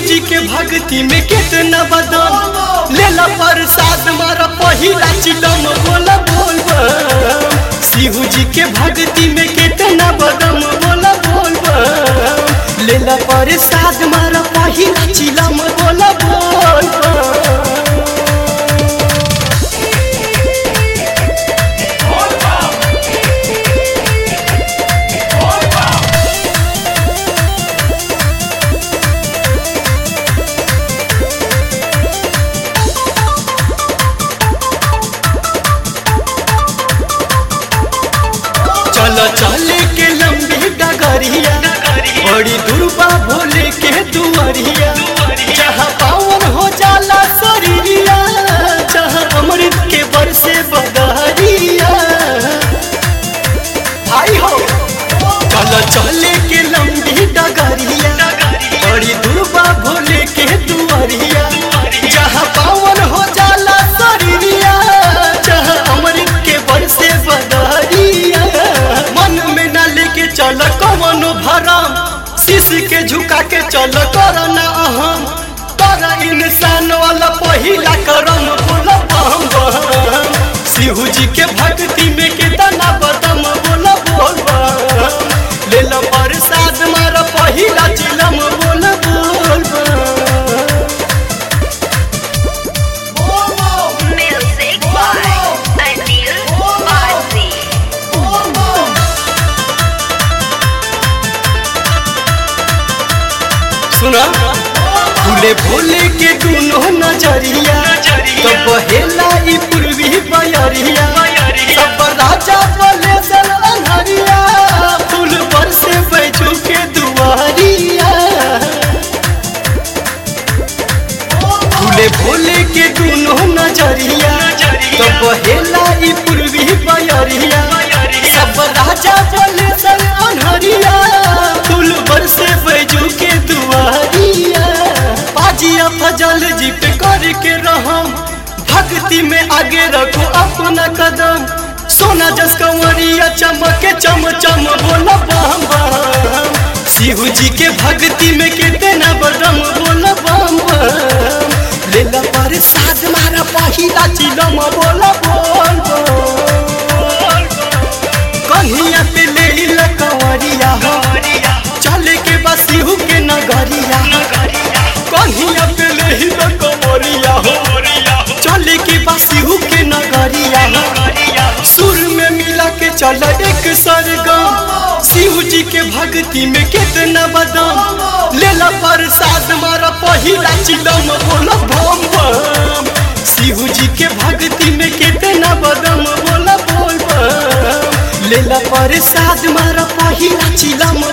जी के भक्ति में कितना बदम लेला प्रसाद मारा पहिला चिलम बोला बोल बम शिव जी के भक्ति में कितना बदम बोला बोल बम लेला प्रसाद मारा पहिला चिलम बोला बोल बम चलो चले के लंबी डगरिया बड़ी दुर्बा भोले के दुआरिया जहाँ पावन हो जाला शरीरिया जहाँ अमृत के बरसे बदहरिया आई हो चलो चले के लंबी डगरिया बड़ी दुर्बा भोले के दुआरिया जहाँ पावन हो जाला शरीरिया जहाँ अमृत के बरसे बदहरिया मन में न लेके चल कवनो भरम शीश के झुका के चल करना अहम कर इंसान वाला पहिला करम बोल बम बम शिव जी के भक्ति में कितना बदम बोल बोल बम ले लो प्रसाद मार पहिला चिलम बोल बोल बम Music by Anil Bharti. सुना भूले भोले के दोनों नजरिया तो बहेला ई पूर्वी बयरिया सब राजा बोले सन अनहरिया फूल पर से बैठू के दुआरिया भूले भोले के दोनों नजरिया तो बहेला ई पूर्वी बयरिया सब राजा बोले सन अनहरिया फूल पर से बैठू के दुआरिया बाजिया फजल जी पे करके रहम भक्ति में आगे रखो अपना कदम सोना जस कंवरिया चमके चम चम बोला बम बम शिव जी के भक्ति में कितना बदम बोला बम बम लेला पर साथ मारा पहिला चिलम बोला बोल बोल कन्हिया पे ले ला कंवरिया हो चले के बस शिव के नगरिया कन्हिया पे ले ला कंवरिया हो चले के बस शिव के नगरिया हो सुर में मिला के चल एक सरगम शिव जी के भक्ति में कितना बदम लेला प्रसाद मारा पहिला चिलम बोला बम बम शिव जी के भक्ति में कितना बदम बोला बोल बम लेला प्रसाद मारा पहिला चिलम